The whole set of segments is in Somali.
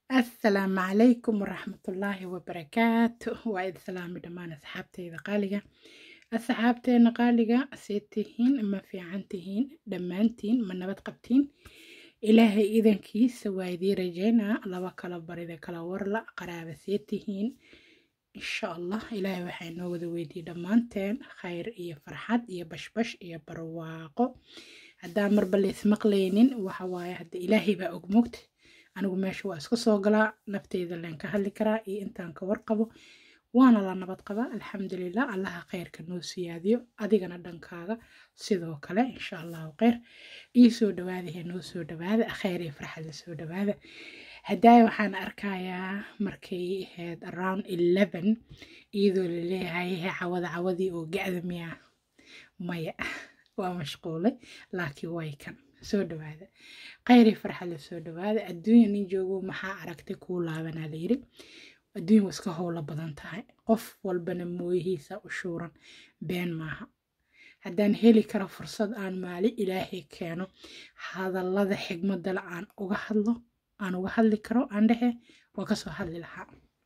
asalaamu calaykum waraxmatullaahi wabarakaatu waa id salaami dhammaan asxaabteyda qaaliga asxaabteena qaaliga see tihiin ma fiican tihiin dhammaantiin ma nabad qabtiin ilaahay idankiisa waa idii rajeynaa laba kala barida kala warla qaraaba see tihiin insha allah ilaahay waxaa inoo wada weydiiyey dhammaanteen khayr iyo farxad iyo bashbash iyo barwaaqo haddaan marba laysmaqlaynin waxa waaye hadda ilaahay baa og mogta anigu meesha waa iska soo galaa nafteyda leen ka hadli karaa iyo intaan ka warqabo waana la nabad qabaa alxamdulilah allaha khayrka noo siyaadiyo adigana dhankaaga sidoo kale insha allahu kheyr ii soo dhawaadahe noo soo dhawaada kheyr iyo farxad la soo dhawaada haddaaya waxaan arkayaa markay ahayd around eleven iyadoo laleeyahay cawada cawadii oo gacda miyaa maya waa mashquulay laakiin way kan soo dhawaada khayri farxad la soo dhawaada adduunya nin joogo maxaa aragtay kuu laabanaa layiri adduunya waa iska howlo badan tahay qof walbana mooyihiisa u shuuran been maaha haddaan heli karo fursad aan maali ilaahay keeno hadallada xigmadale aan uga hadlo aan uga hadli karo aan dhehe waa kasoo hadli lahaa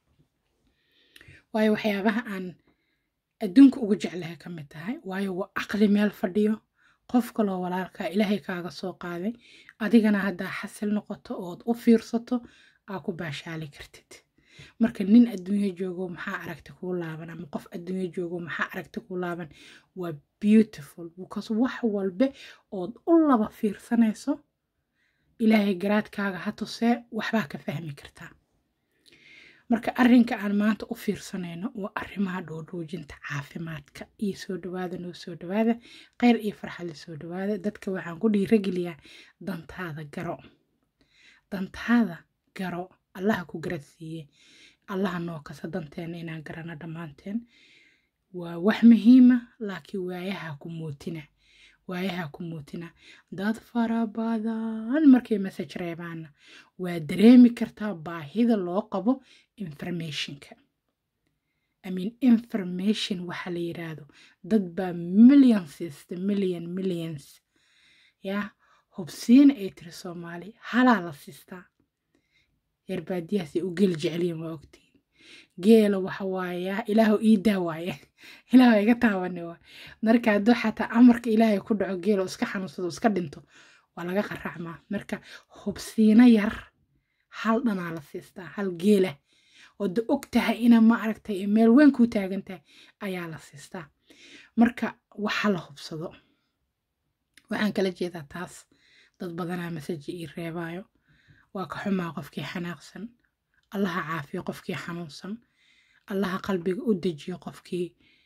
waayo waxyaabaha aan adduunka ugu jeclahay ka mid tahay waayo waa aqli meel fadhiyo qof kaloo walaalkaa ilaahay kaaga soo qaaday adigana haddaa xasil noqoto ood u fiirsato aa ku baashaali kartid marka nin adduunyo joogo maxaa aragti kuu laaban ama qof adduunyo joogo maxaa aragti kuu laaban waa beautiful because wax walbe ood u laba fiirsanayso ilaahay garaadkaaga ha tusee waxbaa ka fahmi kartaa marka arrinka aan maanta u fiirsanayno waa arrimaha dhoodhoojinta caafimaadka iyo soo dhawaada noo soo dhawaada kheyr iyo farxad la soo dhawaada dadka waxaan ku dhiirageliyaa dantaada garo dantaada garo allaha ku garad siiye allaha noo kasa danteena inaan garano dhammaanteen waa wax muhiima laakiin waayaha ku mootina waayaha ku muutina dad fara badan markay message reebaana waa dareemi kartaa baahida loo qabo informationka I mean information waxa la yiraahdo dad baa millions the million millions ya hubsiina ay tiri soomaali halaa la sistaa yarbaadiyahaasay u geli jeceliyin waa ogtiin geela waxa waaya ilaahu ii daawaaye ilaahu iga taabane waa marka hadduu xataa amarka ilaahay ku dhaco geelo iska xanuunsado iska dhinto waa laga qaracmaa marka hubsiino yar hal dhanaa la siistaa hal geela oo da og tahay ina ma aragtay meel weyn kuu taagan tahay ayaa la siistaa marka waxa la hubsado waxaan kala jeedaa taas dad badanaa masaji ii reebaayo waa ka xumaa qofkii xanaaqsan allaha caafiyo qofkii xanuunsan allaha qalbiga u dejiyo qofkii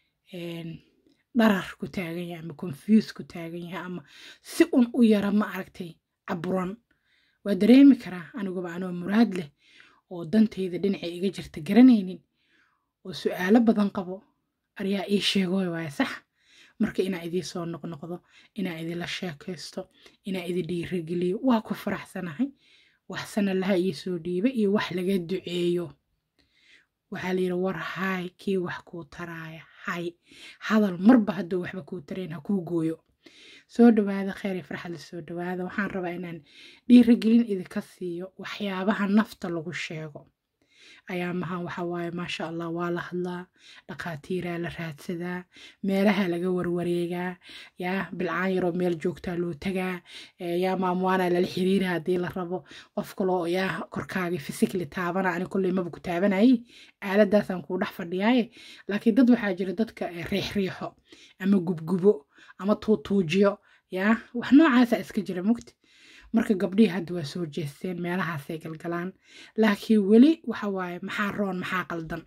dharar ku taagan yahay ama confuse ku taagan yahay ama si un u yara ma aragtay caburan waa dareemi karaa aniguba anoo muraad leh oo dantayda dhinacay iga jirta garanaynin oo su-aalo badan qabo aryaa ii sheegoy waaya sax marka inaa idii soo noqnoqdo inaa idinla sheekaysto inaa idi dhiirageliyo waa ku faraxsanahay waxsana laha ii soo dhiiba iyo wax laga duceeyo waxaa la yidhi war haay kii wax kuu taraaya hay hadal marba hadduu waxba kuu tarayn ha kuu gooyo soo dhawaada kheyr iyo farxad la soo dhawaada waxaan rabaa inaan dhiiragelin idinka siiyo waxyaabaha nafta lagu sheego ayaamahan waxa waaye maasha allah waa la hadlaa dhakhaatiiraa la raadsadaa meelaha laga warwareegaa yaa bilcaan yaroo meel joogtaa loo tagaa yaa maamuwaana lala xiriira haddii la rabo qof kaloo yaa korkaagii fisikli taabana ani kulley maba ku taabanayay aaladaasaan kuu dhex fadhiyaaye laakiin dad waxaa jira dadka riixriixo ama gubgubo ama tuutuujiyo yaa wax noocaasa iska jira mugti marka gabdhihii hadda waa soo jeesteen meelahaasay galgalaan laakiin weli waxa waaye maxaa roon maxaa qaldan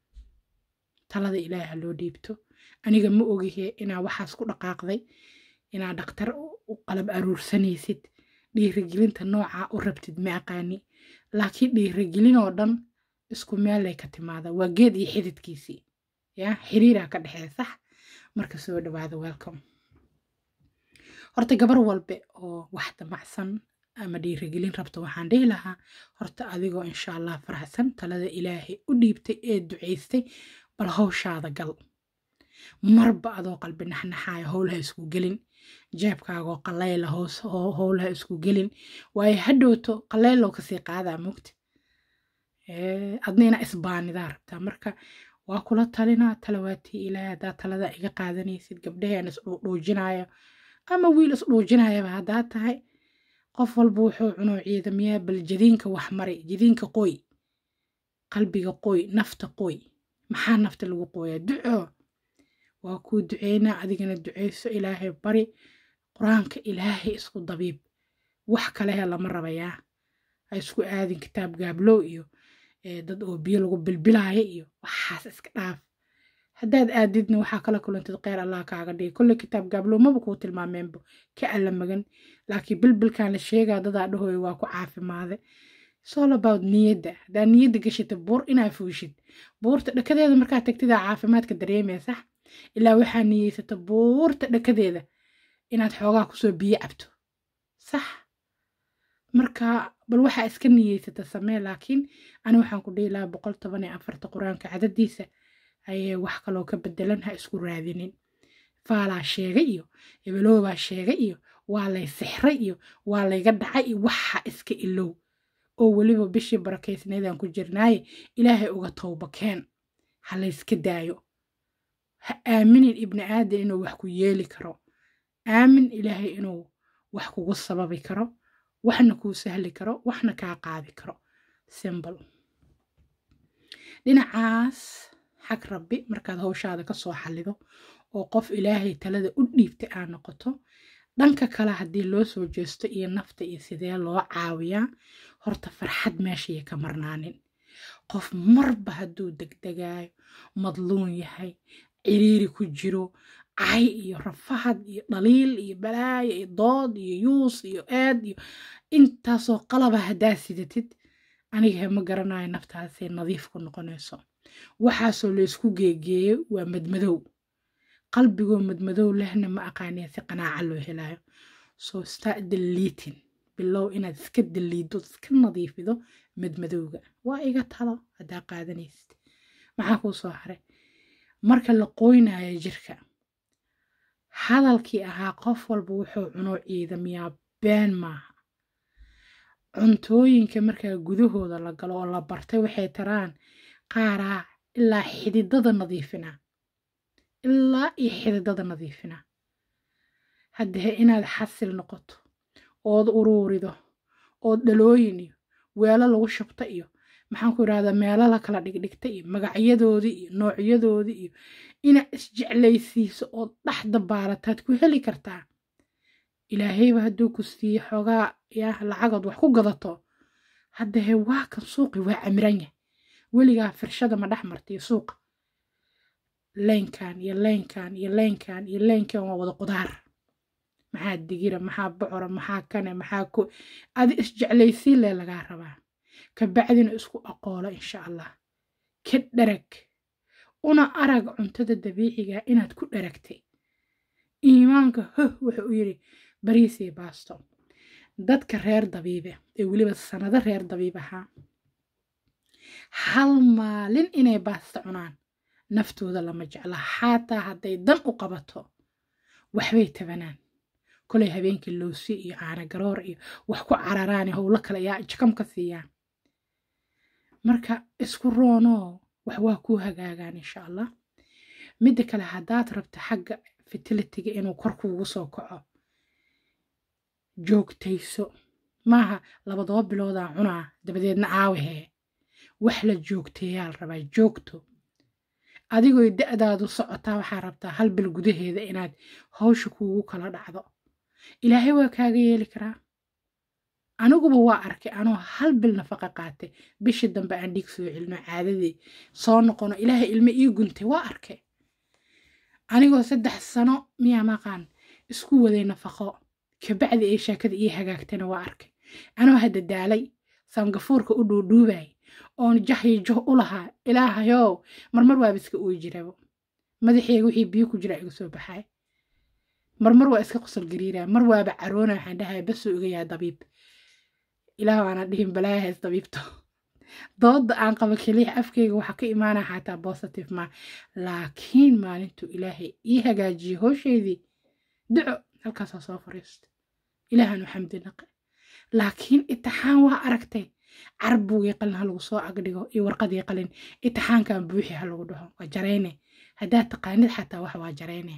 talada ilaaha loo dhiibto aniga ma ogihe inaa waxaas ku dhaqaaqday inaa dhaktar u qalab aruursanaysid dhiirigelinta noocaa u rabtid ma aqaani laakiin dhiirigelin oo dhan isku meellay ka timaada waa geed iyo xididkiisii yaa xiriiraa ka dhexeeya sax marka soo dhawaada welcome horta gabar walbe oo wax damacsan ama dhiirigelin rabto waxaan dhihi lahaa horta adigoo insha allah faraxsan talada ilaahay u dhiibtay ee ducaystay bal hawshaada gal marba adoo qalbi naxnaxaaya howlaha isku gelin jeebkaagoo qallayla hoos howlaha isku gelin waayo hadhowto qallaylow kasii qaadaa mugti adna inaa isbaanidaa rabtaa marka waa kula talinaa talawaatii ilaahay haddaa talada iga qaadanaysid gabdhaheen isdhuudhuujinaya ama wiil isdhuujinayaba haddaa tahay qof walba wuxuu cuno ciidamiyaa bal jadiinka wax maray jadiinka qoy qalbiga qoy nafta qoy maxaa nafta lagu qooyaa duco waa kuu duceynaa adigana duceyso ilaahay bari qur-aanka ilaahay isku dabiib wax kalehe lama rabayaa ha isku aadin kitaab gaablow iyo dad oo biyo lagu bilbilaayo iyo waxaas iska dhaaf haddaad aadidna waxaa kala kulantid kheyr allah kaaga dhigi kolle kitaab gaablow maba kuu tilmaameenbo ka alla magan laakiin bilbilkan la sheegaa dadaa dhahooya waa ku caafimaade all about niyadda haddaa niyadda gashita buur inaa fuushid buurta dhakadeeda markaa tagtidaa caafimaadka dareemaya sax ilaa waxaa niyeysata buurta dhakadeeda inaad xoogaa kusoo biyo cabto sax marka bal waxaa iska niyeysata samee laakiin ani waxaan ku dhihi lahaa boqol toban iyo afarta qur-aanka cadadiisa ayay wax kaloo ka bedelan ha isku raadinin faalaa sheegay iyo ebeloobaa sheegay iyo waa lay sixray iyo waa layga dhacay iyo waxa iska ilow oo weliba bishii barakeysneedaan ku jirnaaye ilaahay uga towba keen ha layska daayo ha aaminin ibni aadan inuu wax ku yeeli karo aamin ilaahay inuu wax kugu sababi karo waxna kuu sahli karo waxna kaa qaadi karo simbl dhinacaas xag rabbi markaad hawshaada ka soo xallido oo qof ilaahay talada u dhiibtay aa noqoto dhanka kale haddii loo soo jeesto iyo nafta iyo sidee loo caawiyaa horta farxad meeshaya ka marnaanin qof marba hadduu degdegaayo madluun yahay ciriiri ku jiro cay iyo rafahad iyo dhaliil iyo balaayo iyo dood iyo yuus iyo eed iyo intaasoo qalaba haddaa sidatid aniga ma garanayo naftaasay nadiif ku noqonayso waxaasoo laysku geegeeyo waa madmadow qalbigoo madmadow lehna ma aqaaniya si qanaaca loo helayo soo start deleting bilow inaad iska daliido iska nadiifido madmadowga waa iga talo haddaa qaadanaysid maxaa kuu soo haray marka la qoynayo jirka hadalkii ahaa qof walba wuxuu cuno ciidamiyaa been maaha cuntooyinka markaa gudahooda la galo oo la bartay waxay taraan qaaraa ilaa xididada nadiifina ilaa iyo xididada nadiifina haddee inaad xasil noqoto ood uruurido ood dhalooyin iyo weelo lagu shubta iyo maxaan ku idhahdaa meelo la kala dhigdhigta iyo magacyadoodii iyo noocyadoodii iyo inaad isjeclaysiiso ood dhexda baalataad ku heli kartaa ilaahayba hadduu ku siiye xoogaa yaa lacagood wax ku gadato haddee waa kan suuqi waa camiranya weligaa firshada ma dhex martiyo suuqa leynkan iyo leynkan iyo leynkan iyo leynkan waa wada qudaar maxaa digira maxaa bocora maxaa kane maxaa ko adi isjeclaysiin lee lagaa rabaa kabacdina isku aqoolo insha allah ka dharag una arag cuntada dabiiciga inaad ku dharagtay iimaanka hoh wuxuu u yidhi bariisii baasto dadka reer dabiibe ee weliba sanado reer dabiib ahaa hal maalin inay baasta cunaan naftooda lama jecla xaataa hadday dan u qabato waxbay tabanaan kolay habeenkii loosi iyo caana garoor iyo wax ku cararaani howlo kale yaa jakam ka siiyaan marka isku roonoo wax waa kuu hagaagaan insha allah midda kale haddaad rabto xagga fertilitiga inuu kor kuugu soo kaco joogtayso maaha labadoo biloodaa cunaa dabadeedna aawahee wax la joogteeyaa la rabaa joogto adigoo da-daadu socotaa waxaa rabtaa hal bil gudaheeda inaad hawsha kuugu kala dhacdo ilaahay waa kaaga yeeli karaa aniguba waa arkay anoo hal bil nafaqa qaatay bishii dambe aan dhiig soo celino caadadii soo noqono ilaahay ilmo ii guntay waa arkay anigoo saddex sano miyaa maqaan isku waday nafaqo kabacdi ay sheekada ii hagaagtana waa arkay anoo hadda daalay sangafuurka u dhuudhuubay oon jahyo joh u lahaa ilaahayow marmar waaba iska ooyi jirabo madaxeega wixii biyo ku jira iga soo baxay marmar waa iska qosol gariiraya mar waaba caroona waxaan dhahay basuu iga yaa dabiib ilaah waana dhihin balaayahays dabiibto dooda aan qabo keliya afkayga waxaa ka imaanaya xataa positive ma laakiin maalintuu ilaahay ii hagaajiyey howshaydii duco halkaasoo soo fariista ilaahan xamdi naqe laakiin itixaan waa aragtay carbugii qalin ha lagu soo agdhigo iyo warqadii qalin itixaankan buuxi ha lagu dhaho waa jarayne haddaad taqaanid xataa wax waa jarayne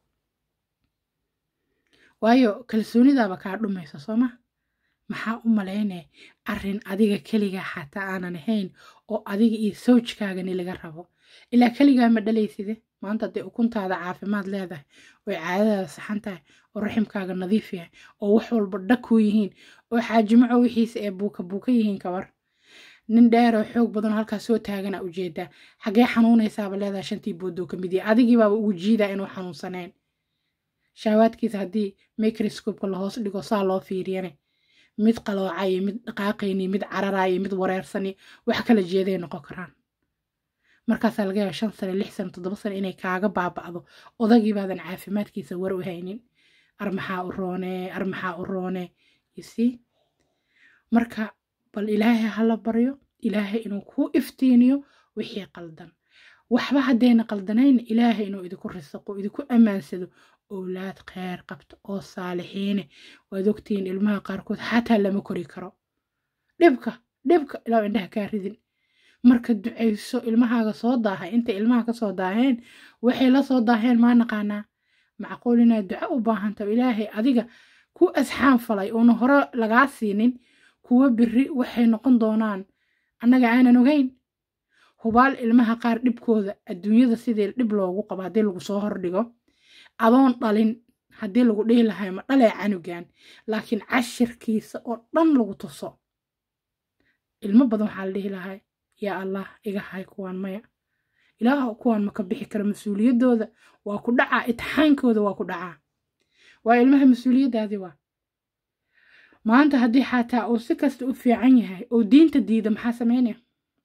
waayo kalsoonidaaba kaa dhumaysa sooma maxaa u malaynaya arrin adiga keligaa xataa aanan ahayn oo adiga iyo sawjkaagani laga rabo ilaa keligaa ma dhalayside maanta hadday ukuntaada caafimaad leedahay oy caadadaada saxan tahay oo raximkaaga nadiif yahay oo wax walba dhag kuu yihiin oo xaajimaco wixiisa ee buuka buuka yihiin kabar nin dheeroo xoog badan oo halkaas soo taagana ujeedaa xagee xanuunaysaaba leedahay shantii boodoo ka mid yahay adigiibaaba ugu jiidaa inuu xanuunsanayn shaawaadkiisa haddii microscopeka lahoos dhigo saa loo fiiriyane mid qaloocayo mid dhaqaaqayni mid cararayo mid wareersani wax kala jeeday noqon karaan markaasaa laga yaaba shan sane lix sane toddoba sane inay kaaga baaba'do odagiibaadan caafimaadkiisa war u haynin ar maxaa u roonee ar maxaa u roonee yusii marka bal ilaahay hala baryo ilaahay inuu kuu iftiiniyo wixii qaldan waxba haddayna qaldanayn ilaahay inuu idinku risaqo idinku ammaansado owlaad kheyr qabto oo saalixiine waad ogtihiin ilmaha qaarkood xataa lama kori karo dhibka dhibka ilaa indhaha kaa ridin marka ducayso ilmahaaga soo daahay intay ilmaha ka soo daaheen waxay la soo daaheen maa naqaanaa macquul inaad duco u baahantaho ilaahay adiga ku asxaan falay uuna hore lagaa siinin kuwa biri waxay noqon doonaan annaga aanan ogeyn hubaal ilmaha qaar dhibkooda adduunyada sidii dhib loogu qabo haddii lagu soo hordhigo adoon dhalin haddii lagu dhihi lahay ma dhalee canugan laakiin cashirkiisa oo dhan lagu tuso ilmo badan waxaa la dhihi lahay yaa allah iga hay kuwaan maya ilaah kuwaan maka bixi kara mas-uuliyaddooda waa ku dhacaa itixaankooda waa ku dhacaa waa ilmaha mas-uuliyaddaadii waa maanta haddii xataa uu si kasta u fiican yahay oo diinta diida maxaa sameynaya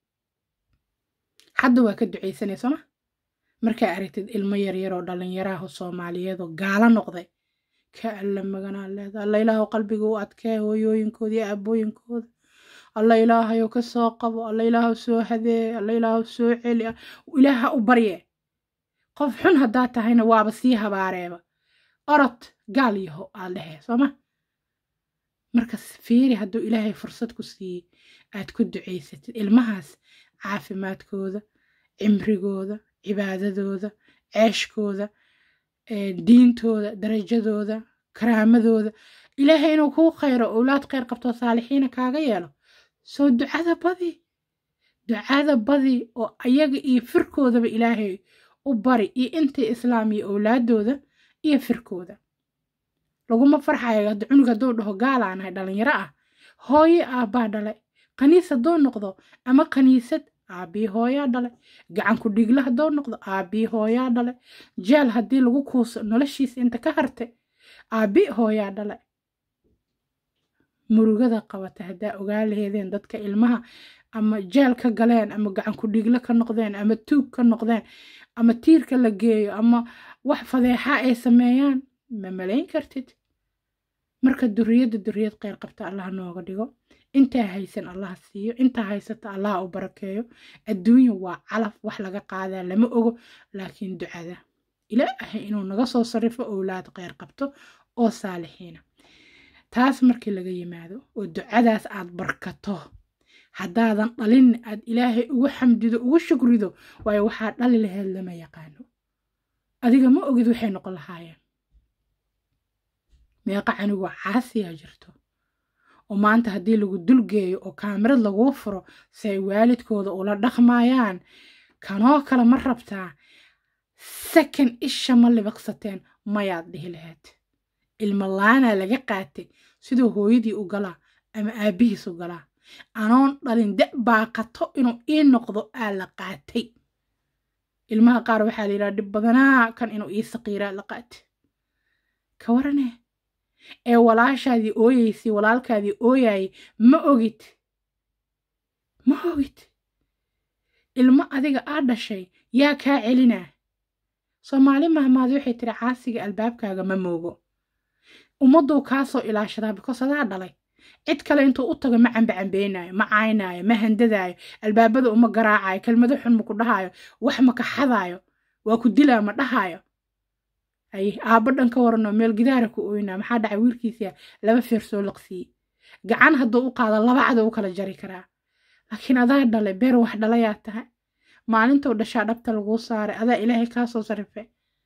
hadda waa ka ducaysanaya sooma markaa aragtid ilmo yaryaroo dhallinyaraah soomaaliyeed oo gaalo noqday ka alla maganaa leeda alla ilaahu qalbiga u adkee hooyooyinkooda iyo aabooyinkooda alla ilaahayo ka soo qabo alla ilaahu soo hadee alla ilaahu soo celi ilaaha u barye qof xun haddaa tahayna waaba sii habaareeba orod gaal yaho aad dhehe sooma markas fiiri hadduu ilaahay fursad ku siiyey aad ku ducaysatid ilmahaas caafimaadkooda cimrigooda cibaadadooda ceeshkooda diintooda darajadooda karaamadooda ilaahay inuu kuu khayro owlaad kheyr qabtoo saalixiina kaaga yeelo soo ducada badi ducada badi oo ayaga iyo firkoodaba ilaahay u bari iyo intay islaam iyo owlaadooda iyo firkooda laguma farxayo hadda cunug hadduu dhaho gaalaanahay dhalinyaro ah hooye aabbaa dhale kaniis hadduu noqdo ama kaniisad aabii hooyaa dhale gacanku dhigla hadduu noqdo aabii hooyaa dhale jeel haddii lagu kuuso noloshiisa inta ka harte aabi hooyaa dhale murugada qabata haddaa ogaa laheedeen dadka ilmaha ama jeel ka galeen ama gacanku dhiglo ka noqdeen ama tuug ka noqdeen ama tiirka la geeyo ama wax fadeexa ay sameeyaan ma malayn kartid marka duriyadda duriyad kheyr qabta allah nooga dhigo intaa haysan allah siiyo intaa haysata allah u barakeeyo adduunya waa calaf wax laga qaadaa lama ogo laakiin ducada ilaahay inuu naga soo sarrifo owlaad kheyr qabto oo saalixiina taas markii laga yimaado oo ducadaas aad barkato haddaadan dhalin aad ilaahay ugu xamdido ugu shukrido waayo waxaa dhali laheyd lama yaqaano adiga ma ogid waxay noqon lahaayeen meeqa canigoo caasiyaa jirto oo maanta haddii lagu dulgeeyo oo kaamirad laguu furo si ay waalidkooda ula dhaqmayaan kanoo kale ma rabtaa sakan isha ma libaqsateen mayaad dhihi lahayd ilmo laanaa laga qaatay siduu hooyadii u galaa ama aabbihiis u galaa anoon dhalin da baaqato inuu ii noqdo aa la qaatay ilmaha qaar waxaa la yidhaha dhib badanaa kan inuu ii saqiiraa la qaatay ka waranee ee walaashaadii ooyeysay walaalkaadii ooyayay ma ogid ma ogid ilmo adiga aa dhashay yaa kaa celinaa soomaali mahmaadi waxay tiri caasiga albaabkaaga ma moogo ummadduu kaa soo ilaashadaa bikoos adaa dhalay cid kale intuu u tago ma cambacambeynayo ma caynaayo ma handadaayo albaabada uma garaacayo kelmado xun ma ku dhahaayo wax ma ka xadaayo waa ku dilaa ma dhahaayo ay aabbo dhan ka waranoo meel gidaara ku ooynaa maxaa dhacay wiilkiisa laba feer soo laqsiiyey gacan hadduu u qaado laba cado u kala jari karaa laakiin adaa dhale beer wax dhalayaa tahay maalintou dhashaa dhabta laguu saaray adaa ilaahay kaa soo sarifay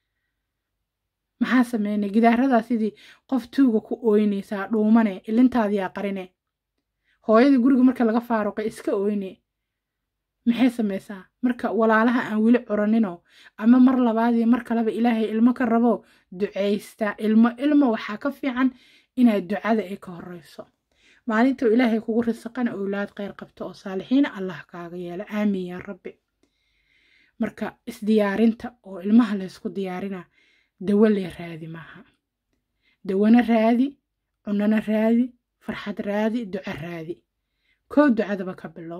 maxaa sameynay gidaaradaa sidii qof tuuga ku ooynaysaa dhuumane ilintaadiyaa qarine hooyadii guriga marka laga faaruqay iska ooyne maxay samaysaa marka walaalaha aan weli curaninoo ama mar labaadii mar kaleba ilaahay ilmo ka rabo ducaystaa ilmo ilmo waxaa ka fiican inaad ducada ay ka horeyso maalintuu ilaahay kugu risaqana owlaad kheyr qabto oo saalixiina allah kaaga yeelo aamin yaa rabbi marka isdiyaarinta oo ilmaha laysku diyaarina dawo lee raadi maaha dawana raadi cunana raadi farxad raadi duco raadi kow ducadaba ka bilow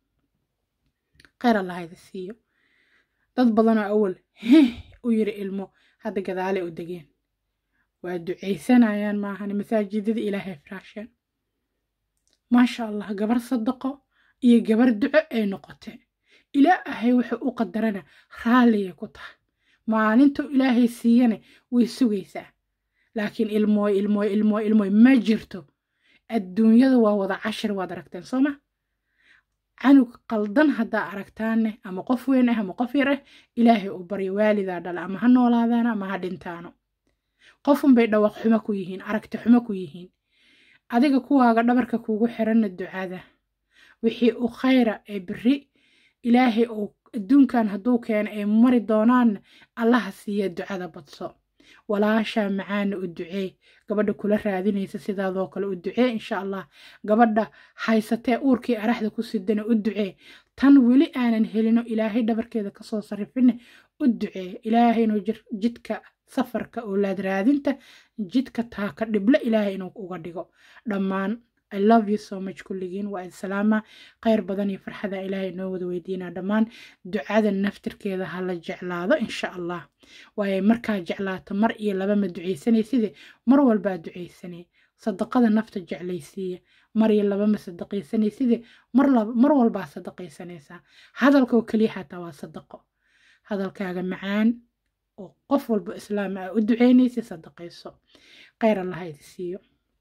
kheyr allahayda siiyo dad badanoo awal heh u yiri ilmo hadda gadaale u degeen waa ducaysanayaan maahan masaajidada ilaahay firaasheen maasha allah gabar sadaqo iyo gabar duco ay noqotee ilaahay wuxuu u qadarana raalliyay ku tahay maalintuu ilaahay siiyana way sugaysaa laakiin ilmooy ilmooy ilmooy ilmooy ma jirto adduunyada waa wada cashir waad aragteen soo ma canug qaldan haddaa aragtaanne ama qof weyn ah ama qof yar ah ilaahay u baryo waalidaa dhala ama ha noolaadaana ama ha dhintaano qofunbay dhawaq xumo ku yihiin aragti xumo ku yihiin adiga kuwaaga dhabarka kuugu xiranna ducada wixii u khayra ee beri ilaahay uu adduunkan hadduu keeno ay mari doonaanna allaha siiya ducada badso walaashaa macaana u ducee gabadha kula raadinaysa sidaadoo kale u ducee insha allah gabadha haysatee uurkii araxda ku sidana u ducee tan weli aanan helino ilaahay dhabarkeeda kasoo sarifine u ducee ilaahay inuu jidka safarka oolaad raadinta jidka taaka dhiblo ilaahay inuu uga dhigo dhammaan I love you so much kulligiin waa islaama kheyr badan iyo farxada ilaahay inoo wada weydiinaa dhammaan ducada naftirkeeda ha la jeclaado insha allah waayo markaa jeclaato mar iyo laba ma ducaysanaysidee mar walbaa ducaysanay sadaqada nafta jeclaysiiya mar iyo laba ma sadaqaysanaysidee mar walbaa sadaqaysanaysaa hadalkoo keliya xataa waa sadaqo hadalkaaga macaan oo qof walba islaam ah u duceynaysa sadaqayso kheyr allah idi siiyo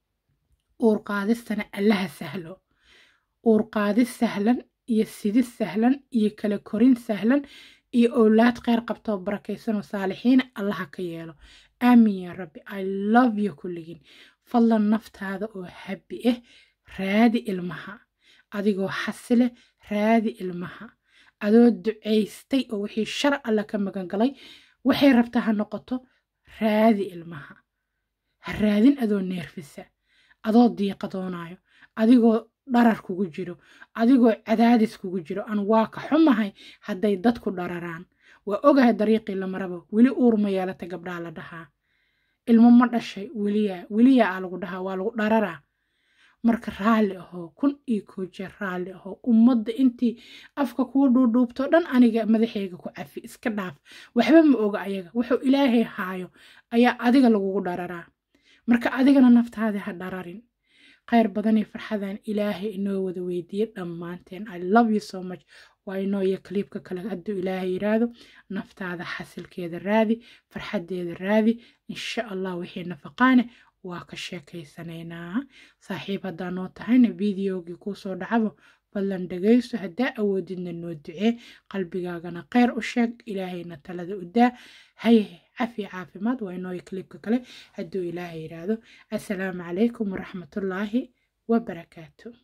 uur qaadistana allaha sahlo uur qaadis sahlan iyo sidis sahlan iyo kala korin sahlan iyo owlaad kheyr qabtoo barakaysanoo saalixiina allaha ka yeelo aamin yaa rabbi i love you kulligiin fadlan naftaada oo habbi ah raadi ilmaha adigoo xasile raadi ilmaha adoo ducaystay oo wixii shar alla ka magan galay waxay rabtaa ha noqoto raadi ilmaha ha raadin adoo neerfisa adoo diiqadoonayo adigoo dharar kugu jiro adigoo cadaadis kugu jiro aan waa ka xumahay hadday dadku dhararaan waa ogahay dariiqii la maraba weli uur ma yeelata gabdhaa la dhahaa ilmo ma dhashay weliyaa weliyaa aa lagu dhahaa waa lagu dhararaa marka raalli ahoo kun iyo koo jeer raalli ahoo ummadda intii afka kuu dhuudhuubto dhan aniga madaxeyga ku cafi iska dhaaf waxba ma oga ayaga wuxuu ilaahay haayo ayaa adiga lagugu dhararaa marka adigana naftaada ha dhararin kheyr badan iyo farxadan ilaahay inoo wada weydiiye dhammaanteen i love you so much waa inoo iyo kaliibka kale hadduu ilaahay yiraahdo naftaada xasilkeeda raadi farxadeeda raadi insha allah wixii nafaqaane waa ka sheekaysanaynaa saaxiib haddaa noo tahayna videogii kuusoo dhacabo fadlan dhegayso haddaa awoodidna noo ducee qalbigaagana kheyr u sheeg ilaahayna talada u daa haye cafi caafimaad waa inooyo kaliibka kale hadduu ilaahay yiraahdo assalaamu calaykum waraxmatullaahi wabarakaatu